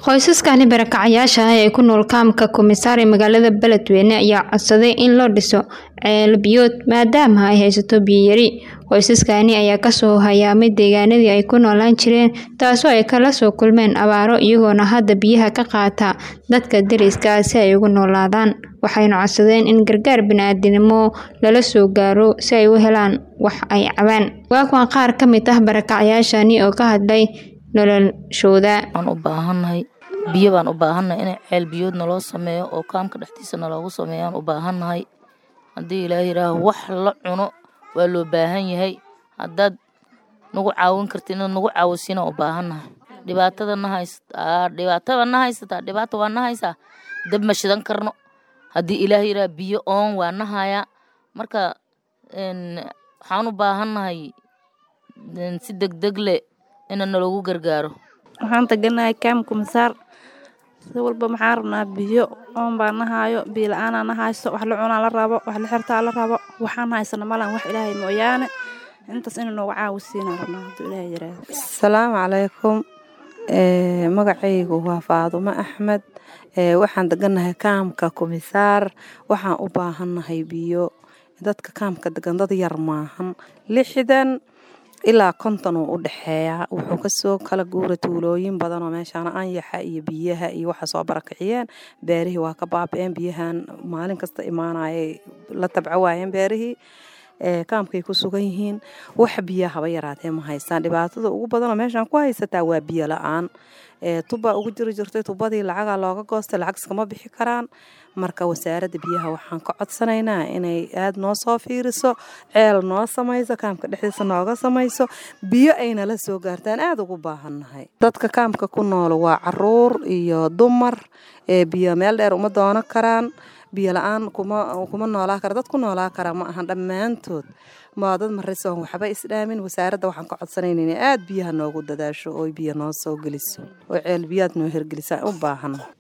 qoysaskani barakacayaasha ah ee ku nool kaamka Kumisaar ee magaalada Beledweyne ayaa codsaday in loo dhiso ceel biyood maadaama ay haysato biyo yari. Qoysaskani ayaa kasoo hayaamay deegaanadii ay ku noolaan jireen taasoo ay kala soo kulmeen abaaro iyagoona hadda biyaha ka qaata dadka deriska ah si ay ugu noolaadaan. Waxayna codsadeen in gargaar bini'aadantinimo lala soo gaaro si ay u helaan wax ay cabaan. Waa kuwan qaar ka mid ah barakacayaashani oo ka hadlay noloshooda. Waxaan u baahanahay biyo baan u baahanahay in ceel biyood naloo sameeyo oo kaamka dhexdiisa naloogu sameeyo aan u baahanahay. Haddii Ilaahay yiraaho wax la cuno waa loo baahan yahay. Haddaad nagu caawin kartid inaad nagu caawisiin u baahanahay. Dhibaatada na haysata dhibaatada na haysata dhibaato waa na haysaa dab ma shidan karno. Haddii Ilaahay yiraaho biyo oon waa na hayaa. Marka een waxaan u baahanahay si degdeg leh in naloogu gargaaro. Waxaan taganahay kaam Kumisaar. Si walba maxaan rabnaa biyo oon baa na haayo biyo la'aan na hayso wax la cunaa la rabo wax la xirtaa la rabo waxaan haysana malan wax Ilaahay mooyaane intaas inuu noogu caawisiin rabnaa hadduu Ilaahay yiraaho. Asalaamu calaykum ee magacaygu waa Faadumo Axmed ee waxaan deganahay kaamka Kumisaar waxaan u baahanahay biyo dadka kaamka degan dad yar maahan lixdan ilaa konton uu u dhexeeyaa wuxuu kasoo kala guura tuulooyin badan oo meeshaan anyaxa iyo biyaha iyo waxa soo barakiciyeen beerihii waa ka baaba'een biyahan maalin kasta imaanayay la tabco waayeen beerihii ee kaamkay ku sugan yihiin wax biyaha haba yaraatee ma haystaan dhibaatada ugu badan oo meeshaan ku haysataa waa biyo la'aan ee tubbaa ugu jiri jirtay tubbadii lacagaa looga goostay lacag iskama bixi karaan marka wasaaradda biyaha waxaan ka codsanaynaa inay aad noo soo fiiriso ceel noo samayso kaamka dhexdiisa nooga samayso biyo ayna la soo gaartaan aad ugu baahannahay dadka kaamka ku nool waa caruur iyo dumar ee biyo meel dheer uma doono karaan biyo la-aan kuma kuma noolaa kara dad ku noolaa kara ma ahan dhammaantood waa dad marisoon waxba isdhaamin wasaaradda waxaan ka codsanayna inay aad biyaha noogu dadaasho oo biyo noo soo geliso oo ceel biyaad noo hirgelisa u baahan